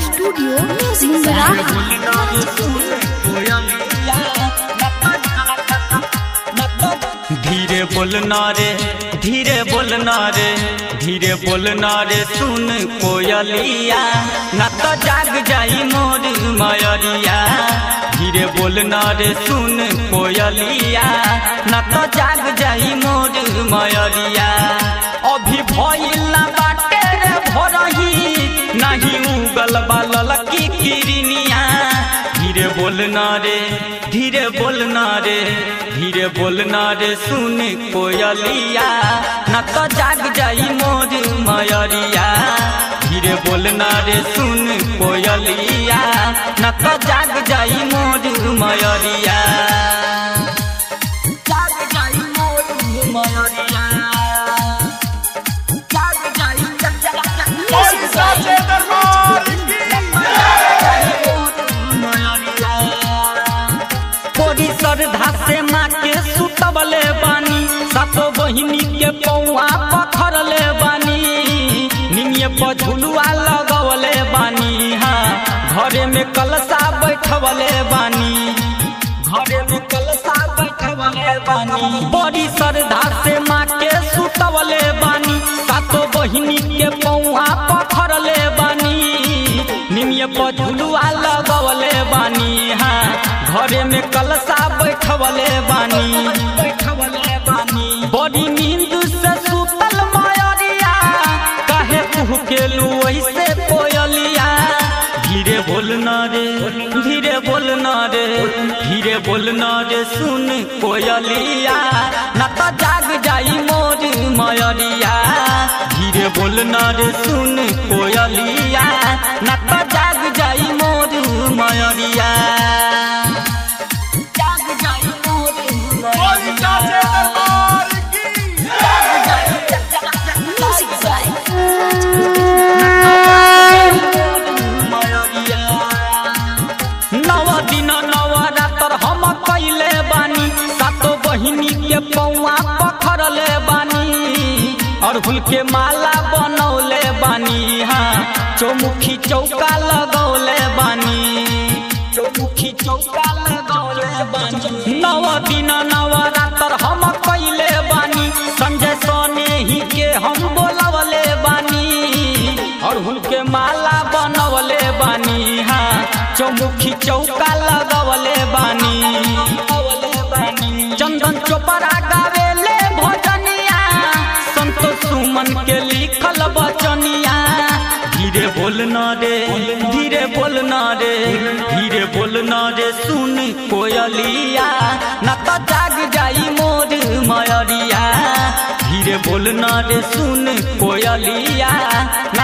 studio सिंगराहा धीरे बोलना रे धीरे बोलना रे धीरे बोलना रे सुन कोयलिया न तो जाग जाई मोर मयरिया धीरे बोलना रे सुन कोयलिया न तो जाग जाई मोर मयरिया अभी भइल ना बाटे रे भरही नहीं उगल बालल की किरनिया धीरे बोलना रे धीरे बोलना रे धीरे बोलना रे सुन कोयलिया न तो जाग जाई मोर मयरिया धीरे बोलना रे सुन कोयलिया न तो जाग जाई मोर मयरिया जाग जाई मोर मयरिया जाग जाई जग जग कोरी श्रद्धा से माँ के सुतबले बानी सातो बहिनी के पौआ पथरले बानी निमिये पर झुलुआ लगवले बानी हाँ घरे में कलसा बैठवले बानी घरे में कलसा बैठवले बानी बड़ी श्रद्धा से माँ के सुतवले बानी सातो बहिनी के पौआ पथरले बानी निमिये पर झुलुआ लगवले बानी हाँ घरे में कलसा बैठवले बानी बैठवले बानी बड़ी नींद से सुतल मयरिया काहे कुह केलू ऐसे कोयलिया धीरे बोलना रे धीरे बोलना रे धीरे बोलना रे सुन कोयलिया न तो जाग जाई मोर मयरिया धीरे बोलना रे सुन कोयलिया न तो जाग जाई मोर मयरिया जाग जाई मोर मयरिया म्यूजिक बाय नव दिन नव रातर हम कैले बानी सातो बहिनी के पौआ पखरले बानी अड़हुल के माला बनौले बानी हाँ चौमुखी चौका लगौले बानी चौमुखी चौका लगौले बानी नव दिन नव रातर हम कैले बानी संजय सोने ही के हम बोलवले बानी अड़हुल के माला बनवले बानी हाँ चौमुखी चौका लगवले बानी चंदन चोपड़ा गावेले भजनिया संतोष सुमन के लिखल बचनिया धीरे बोलना रे धीरे बोलना रे धीरे बोलना रे सुन कोयलिया न तो जाग जाई मोर मयरिया धीरे बोलना रे सुन कोयलिया